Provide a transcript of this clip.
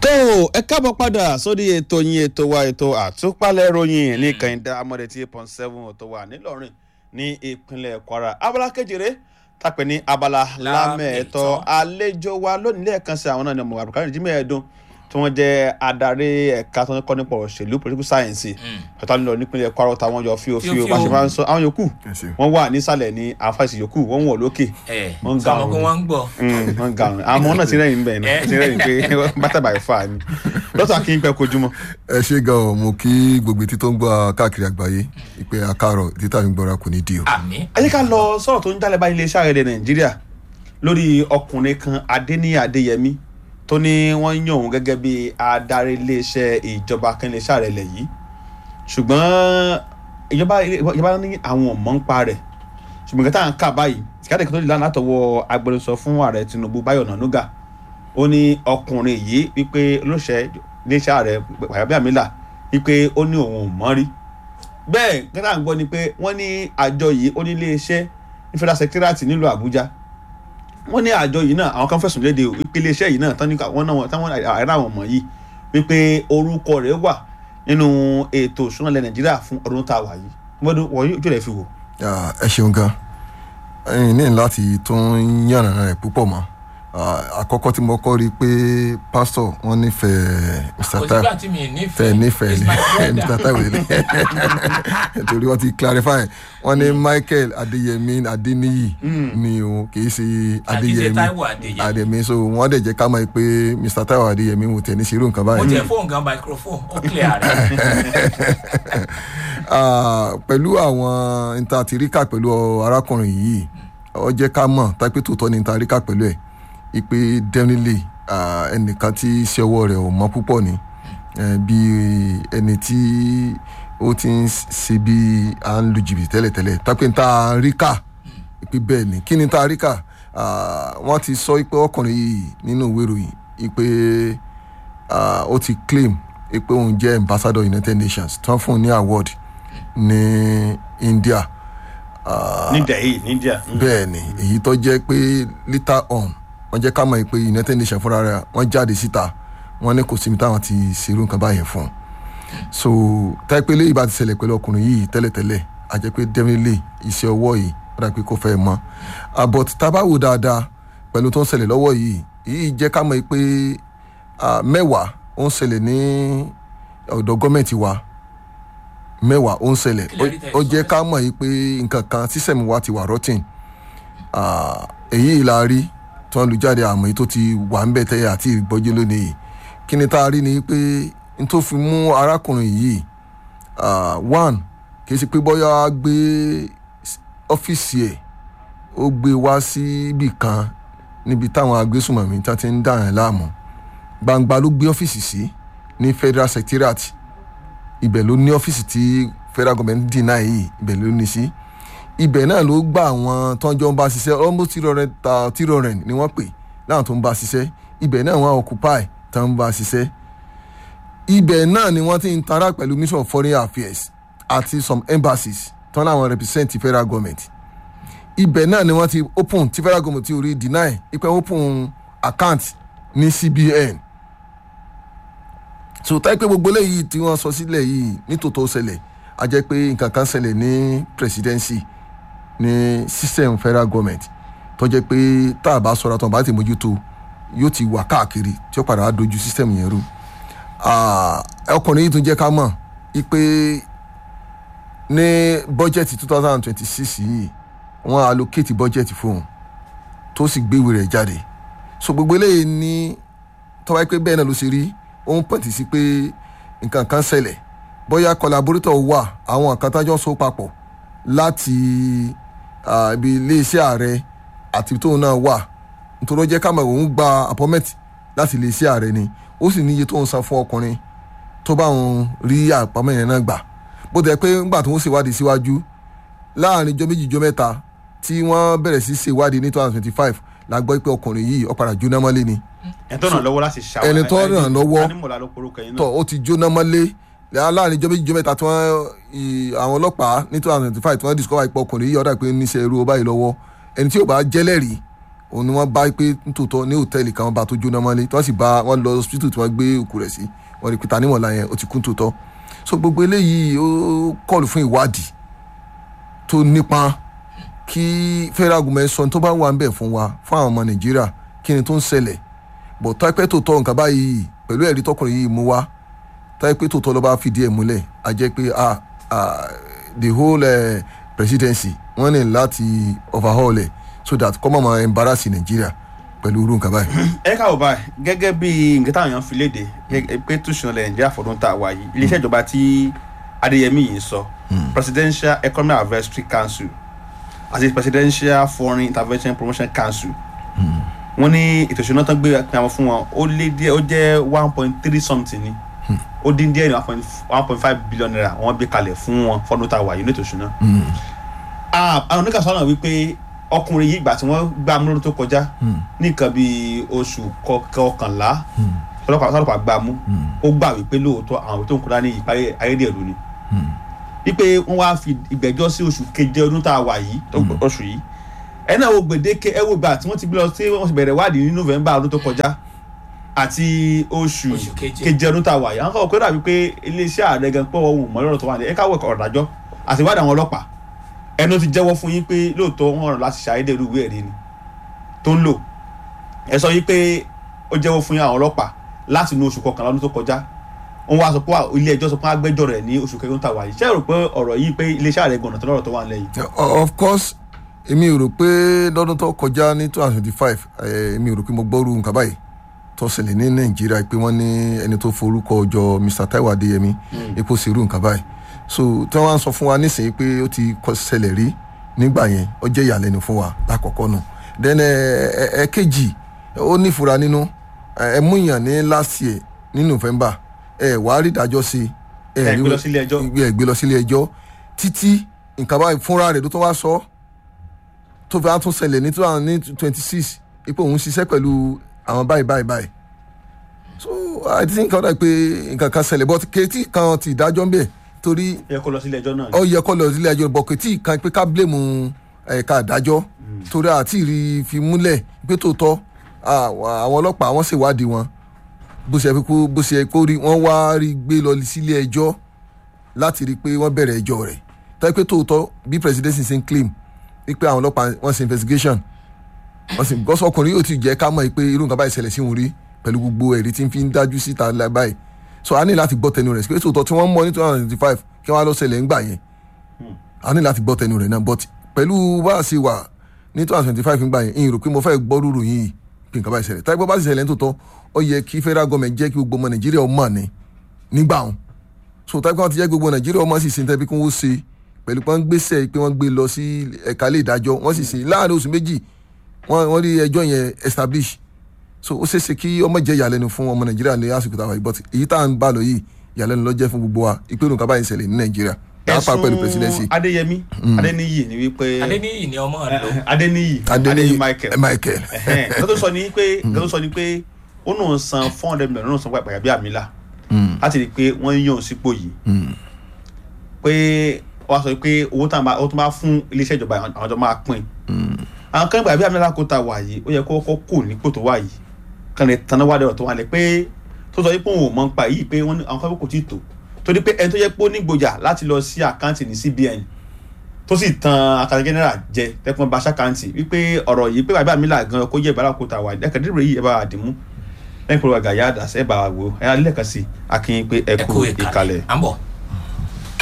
tó ẹ káàbọ̀ padà sórí ètò yín ètò wa ètò àtúpalẹ̀ ròyìn ní kẹ́hìndé amọ̀dé tí eight point seven tó wà nílọrin ní ìpínlẹ̀ kwara abala kejìlé tàpẹ́ ní abala lámẹ̀ẹ́tọ́ àlejò wa lónìí lẹ́ẹ̀kan sí àwọn náà ní ọmọ àbùkárí jí mẹ́ẹ̀ẹ́dún tí wọ́n jẹ́ adarí ẹ̀ka tó ń kọ́ nípa òṣèlú political science ọ̀tá nílò nípínlẹ̀ kwara táwọn yọ fíofío bá ṣe máa ń sọ àwọn yòókù wọ́n wà nísàlẹ̀ ní àfàìsì yòókù wọ́n wọ̀ lókè wọ́n ń ga sọmọ pé ọ̀run wọ́n ń gbọ́. wọ́n ń ga ọ̀run àmọ́ náà ti rẹ́yìn bẹ́ẹ̀ náà ti rẹ́yìn pé bátà báyìí fà á ni lọ́tọ̀ kí n pẹ́ kojúmọ́. ẹ ṣe gan ọ mo kí gbogbo etí tó ń gbọ́ káàkiri àgbáyé ìpè àkàrọ̀ títà mi gbọ́ra kò ní di o. àmì ẹ jẹ́ ká lọ sọ̀rọ̀ tó ń jálẹ̀ bá iléeṣẹ́ ààrẹ nàìjíríà lórí ọkùnrin kan adéníyí adéyẹmí tó ní wọ́n yàn òun gẹ́gẹ́ bí adarí iléeṣẹ́ ìjọba kan iléeṣẹ́ ààrẹ lẹ̀ yìí ṣùgbọ́n ìjọba ìjọba ní àwọn ọ̀mọ́ ń pa rẹ̀ ṣùgbọ́n kẹta à ń kà báyìí ìkádẹ́ kan tó di lánàá látọwọ́ agbẹnusọ fún ààrẹ tinubu báyọ̀ nànúgà ó ní ọkùnrin yìí wípé olóṣẹ́ iléeṣẹ́ ààrẹ pàyàbíàmílà wípé ó ní òun ò mọ́ rí bẹ́ẹ̀ kẹta à ń gbọ́ ni pé wọ́n ní àjọ yìí ó ní iléeṣẹ́ ní federal secretariat nílùú àbújá wọ́n ní àjọ yìí náà àwọn kan fẹ̀sùn léde wípé iléeṣẹ́ yìí náà tán ní wọ́n náà táwọn àìrá àwọn ọmọ yìí wípé orúkọ rẹ̀ wà nínú ètò ìṣúná ilẹ̀ nàìjíríà fún ọdún tá a wà yìí wọ́n wọ́n yóò jẹ́ rẹ̀ fi wò. Ah, ẹ ṣeun gan ẹyin ní láti tún yànnà rẹ púpọ̀ mọ́ Ah, àkọ́kọ́ tí mo kọ́ rí i pé pásítọ̀ wọ́n nífẹ̀ẹ́ mr kò taiwo sígbà tí mi tẹ nífẹ̀ẹ́ nífẹ̀ẹ́ He's my mr brother. taiwo lè torí wọ́n ti clarify wọ́n ní michael adéyẹmí adéníyì ni o kì í ṣe adéyẹmí Táíwò Adéyẹmí. adéyẹmí so wọ́n dẹ̀ jẹ́ ká mọ̀ pé mr taiwo adéyẹmí wò tẹ̀ ní ṣerú nǹkan mo báyìí. jẹ fóònù gan microphone ó clear rẹ Ah, pẹ̀lú àwọn intatirika pẹ̀lú arákùnrin yìí ó jẹ́ ká mọ̀ tápẹ́ tòótọ́ ní intatirika pẹ̀lú ẹ̀ ipe definitely ah, ẹnìkan tí iṣẹ́ ọwọ́ rẹ̀ ò mọ́ púpọ̀ ni Eh, bí ẹni tí ó ti ń ṣe bí à ń lu jìbìtì tẹ́lẹ̀tẹ́lẹ̀ tápẹ́ intatirika ipe bẹ́ẹ̀ ni kí ni intatirika Ah, wọ́n ti sọ pé ọkùnrin yìí nínú ìwé ìròyìn ipe ah, ó ti claim pé òun jẹ́ ambassador united nations tán fún un ní award ní india Ah, ní dẹ̀yì ní india. bẹ́ẹ̀ ni èyí tó jẹ́ pé later on wọ́n jẹ́ ká mọ̀ pé united nations fúnra rẹ̀ wọ́n jáde síta wọ́n ní kò síbi táwọn ti ṣerú nǹkan báyẹn fún un so táìpé léyìí bá ti ṣẹlẹ̀ pẹ̀lú ọkùnrin yìí tẹ́lẹ̀tẹ́lẹ̀ a jẹ́ pé definitely iṣẹ́ ọwọ́ yìí ó dà pé kò fẹ́ mọ́ Ah, but tá a bá wò dáadáa pẹ̀lú tó ń ṣẹlẹ̀ lọ́wọ́ yìí yìí jẹ́ ká mọ̀ pé ah, mẹ́wàá ó ń ṣẹlẹ̀ ní ọ̀dọ̀ gọ́ọ̀mẹ̀ntì wa mẹ́wàá ó ń ṣẹlẹ̀ Kí lẹ rí tẹ́ ó sọ jẹ́ bẹ́ẹ̀? ká mọ̀ yìí pé nǹkan kan sísẹ̀mù wa ti wà rọ́tìn Ah, èyí la rí tí wọ́n lu jáde àmọ́ èyí tó ti wà ń bẹ̀ tẹ́yẹ àti ìgbọ́jú lónìí yìí kí ni tá a rí ni pé n tó fi mú arákùnrin yìí ah, one kì í ṣe pé bóyá gbé ọ́fíìsì ẹ̀ ó gbé wá síbì kan níbi táwọn agbésùmọ̀mí tí wọ́n ti ń dà yẹn láàmú gbangba ló gbé ọ́fíìsì sí ní federal secretariat ibẹ̀ ló ní ọ́fíìsì tí federal government deny yìí ibẹ̀ ló ní sí ibẹ̀ náà ló gba àwọn tó ń jọ ń bá ṣiṣẹ́ almost three hundred ta three hundred ni wọ́n pè láwọn tó ń bá ṣiṣẹ́ ibẹ̀ náà wọ́n occupy tó ń bá ṣiṣẹ́ ibẹ̀ náà ni wọ́n ti ń tara pẹ̀lú mission of foreign affairs àti some embassies tó ń láwọn represent federal government ibẹ̀ náà ni wọ́n ti open ti federal government ti orí deny ipe open account ní cbn so táyé pé gbogbo eléyìí tí wọ́n sọ sílẹ̀ yìí nítòótọ́ ṣẹlẹ̀ a jẹ́ pé nǹkan kan ṣẹlẹ̀ ní presidency ní system federal government tó jẹ́ pé tá a bá sọ̀rọ̀ tó a bá ti mójútó yóò ti wà káàkiri tí ó padà wá dojú system yẹn rú Ah, ọkùnrin yìí tún jẹ́ ká mọ̀ pé ní bọ́jẹ̀tì two thousand and twenty six yìí wọ́n allocate bọ́jẹ̀tì fóun tó sì gbéwèé rẹ̀ jáde so gbogbo eléyìí ní tọ́wá pé bẹ́ẹ̀ náà ló ṣe rí ó ń pọ̀ntì sí pé nǹkan kan ṣẹlẹ̀ bóyá collaborator wà àwọn kan tájọ́ so papọ̀ láti ah, ibi iléeṣẹ́ ààrẹ àti tóun náà wà nítorí ó jẹ́ ká mọ̀ òun gba appointment láti iléeṣẹ́ ààrẹ ni ó sì níye tóun san fún ọkùnrin tó bá òun rí àpamọ́ yẹn náà gbà bó tẹ̀ pé ńgbà tó ń ṣèwádìí síwájú láàrin ijọ́ méjì ijọ́ mẹ́ta tí wọ́n bẹ̀rẹ̀ sí ṣèwádìí ní two thousand twenty five la gbọ́ pé ọkùnrin yìí ó padà jóná mọ́lé ni ẹni tó ràn lọ́wọ́ láti ṣàwọn ẹni tó ràn lọ́wọ́ anímọ̀lá ló porúkọ yín tọ náà ó ti jóná mọ́lé láàrin ijọ́ méjì ijọ́ mẹ́ta tí wọ́n ì- àwọn ọlọ́pàá ní two thousand twenty five tí wọ́n discover ipò ọkùnrin yìí ọ̀dà pé níṣẹ́ irú ọba yìí lọ́wọ́ ẹni tí ò bá jẹ́lẹ̀rí òun ni wọ́n bá pé nítòótọ́ ní hòtẹ́ẹ̀lì kan wọ́n bá tó jóná mọ́lé tí wọ́n sì bá wọ́n lọ hospital tí wọ́n gbé òkú rẹ̀ sí wọ́n rí pé ta níwọ̀nla yẹn ó ti kú tòótọ́ so gbogbo eléyìí ó kọlù fún ìwádìí tó nípa kí federal government sọ ní tó bá wà ń bẹ̀ fún wa fún àwọn ọmọ nàìjíríà kí ni tó ń ṣẹlẹ̀ bọ̀ táìpẹ́ tó tọ́ nǹkan báyìí pẹ̀lú ẹ̀rí tọkùnrin yìí mú wá táìpẹ́ tó tọ́ ló bá fìdí ẹ̀ múlẹ̀ a jẹ́ pé ah ah the whole uh, presidency wọ́n ní láti overhaul ẹ̀ so that kọ́ mọ̀ máa embarrass nàìjíríà pẹ̀lú irú nǹkan báyìí. ẹ káwọ báyìí gẹ́gẹ́ bí nǹkan táwọn èèyàn fi léde gẹ́gẹ́ pé túnṣe ilẹ̀ nàìjíríà fọdún tá a wà yìí iléeṣẹ́ ìjọba tí adéyẹmí yìí sọ presidential economic advisory council àti presidential foreign intervention promotion council wọ́n ní ètò ìṣúná tán gbé pamọ́ fún wọn ó lé díẹ̀ ó jẹ́ one point three something ni ó dín díẹ̀ ní one point one point five billion naira wọ́n gbé kalẹ̀ fún wọn fọdún tá a wà yìí ní ètò ìṣúná. Ah, àwọn oníkà sọ́nà wípé ọkùnrin yìí ìgbà tí wọ́n gbá mú lọ́dún tó kọjá ní nǹkan bíi oṣù kọ- kọkànlá sọlọ́pàá sọlọ́pàá gbá mú ó gbà wípé lóòótọ́ àwọn tó ń kúrá ní ìparí ayédèrú ni wípé wọ́n wá fi ìgbẹ́jọ́ sí oṣù keje ọdún tá a wà yìí tó- oṣù yìí ẹ náà wo gbèdéke ẹ wo ìgbà tí wọ́n ti gbé lọ sí wọ́n ti bẹ̀rẹ̀ wádìí ní november ọdún tó kọjá àti oṣù Oṣù keje. keje ọdún tá a wà yìí àwọn kan kọ́ dàbí pé iléeṣẹ́ ààrẹ gan pọ̀ ohun mọ́ lọ́rọ̀ tó wà ní ẹ káwọ́ ẹ̀kọ́ ọ̀dájọ́ àti ìwádìí àwọn ọlọ́pàá ẹnu ti jẹ́wọ́ fún yín pé lóòótọ́ wọn rọ̀ láti ṣàyédè irú ìwé ẹ̀rí ni tó ń lò ẹ sọ yín pé ó jẹ́wọ́ fún yín àwọn ọlọ́pàá láti inú oṣù kọkànlá ọdún tó kọjá wọ́n wá sọ pé ilé ẹjọ́ sọ pé agbẹjọ́ rẹ̀ ní oṣù kẹrin tó wà yìí ṣé ẹ rò pé ọ̀rọ̀ yìí pé iléeṣẹ́ ààrẹ gbọ̀nà tó lọ́rọ̀ tó wà nílẹ̀ yìí. O- of course èmi ò rò pé lọ́dún tó kọjá ní two thousand twenty five èmi ò rò pé mo gbọ́rú nǹkan báyìí tó ṣẹlẹ̀ ní nàìjíríà pé wọ́n ní ẹni tó forúkọ jọ mr taiwo adeyemi epo sì rú nǹkan báyìí so tí wọ́n á sọ fún wa nísìnyí pé ó ti kọ ṣẹlẹ̀ rí nígbà yẹn ó jẹ́ ìyàlẹ́nu fún wa lákọ̀ọ́kọ́ nù then ẹ̀ẹ́kejì ó nífura nínú ẹ mú yàn ní last year ní november ẹ wàá rí ìdájọ́ sí Ẹ gbé lọ sílé ẹjọ́. ẹ gbé lọ sílé ẹjọ́ títí nǹkan báyìí fúnra rẹ̀ ló tún wá sọ ọ́ tó fi á tún ṣẹlẹ̀ ní two thousand ní twenty six ipò òun ṣiṣẹ́ pẹ̀lú àwọn báyìí báyìí báyìí so i think ọ̀dà pé nǹkan kan ṣẹlẹ̀ but kẹ́tì kan ti ìdájọ́ ń bẹ̀ torí ẹ yẹ kó lọ sílé ẹjọ́ náà. ó yẹ kó lọ sílé ẹjọ́ but kẹ́tì kan pé ká blame ẹ̀ka ìdájọ́ torí àti rí fi múlẹ̀ pé tòótọ́ àwọn ọlọ́pàá wọ́n ṣèwádìí wọn bó ṣe kó bó ṣe kó rí wọ́n wá rí gbé lọ sílé ẹjọ́ láti rí i pé wọ́n bẹ̀rẹ̀ ẹjọ́ rẹ̀ tàbí pé tòótọ́ bí presidency ṣe ń claim wípé àwọn ọlọ́pàá wọ́n ṣe investigation wọ́n sì gọ́sọ̀ ọkùnrin yóò ti jẹ́ ká mọ̀ pé irú nǹkan báyìí ṣẹlẹ̀ sí òun rí pẹ̀lú gbogbo ẹ̀rí tí ń fi ń dájú síta báyìí so a ní láti gbọ́ tẹnu rẹ̀ pé tòótọ́ tí wọ́n mọ̀ ní two thousand twenty five kí wọ́n á lọ ṣẹlẹ̀ ńgbà yẹn a ní láti gbọ́ tẹnu rẹ̀ náà but pẹ̀lú bá a ṣe wà ní two thousand twenty five ńgbà yẹn ìyìn rò pé mo fẹ́ gbọ́ rúrù yìí pé nǹkan báyìí ṣẹlẹ̀ táyé bá sì ṣẹlẹ̀ nítòótọ́ ó yẹ kí federal government jẹ́ kí gbogbo ọmọ nàìjíríà ọmọ ní nígbà wọn so táyé bá ti jẹ́ gbogbo nàìjíríà ọmọ sì ṣe tẹ́bí kí wọ́n ṣe pẹ̀lú pé wọ́n gbéṣẹ́ pé wọ́n gbé lọ sí ẹ̀ka ilé ìdájọ́ wọ́n sì ṣe láàrin oṣù méjì wọ́n rí ẹjọ́ yẹn establish so ó ṣeéṣe kí ọmọ jẹ́ ìyàlẹ́nu fún ọmọ nàìjíríà ní àsìkò táwa yìí but èyí tá à ń bá lọ yìí ìyàlẹ́nu ló jẹ́ fún gbogbo wa ìpinnu kaba yìí ṣẹlẹ̀ ní nàìjíríà pàápàá pẹ̀lú presidency. adéyẹmí adéníyì ni wípé adéníyì ni ọmọ lò adéníyì adéníyì michael michael. nǹkan tó sọ ni pé nǹkan tó sọ ni pé ó náà san four hundred million náà san pàpàyà bí àmìlà láti rí i pé wọ́n yàn sípò yìí pé wọ́n sọ pé owó tó máa fún iléeṣẹ́ ìjọba àwọn ọjọ́ máa pín àwọn kan gbà bí àmìlà kó ta wà yìí ó yẹ kó kọ́ kò nípò tó wà yìí kan lè tanná wá dẹ̀rọ̀ tó wà lẹ̀ pé tó sọ pé òun ò mọ̀ ń pa yìí pé àwọn kan kò tí ì tó torí pé ẹni tó yẹ pé ó ní gbòjà láti lọ sí àkáǹtì ní CBN tó sì tan àkàtà general jẹ tẹkùn bá ṣàkáǹtì wípé ọ̀rọ̀ yìí pé bàbá mi là gan kó jẹ́ ìbára kó ta wà ẹ̀kẹ́ dìbò yìí ẹ bá wà dìmú lẹ́yìn pé wọ́n gàyà àdàsẹ́ ẹ̀ bá wà wò ẹ̀ alẹ́ kan sí akínyìn pé ẹ kú ìkàlẹ̀. à ń bọ̀.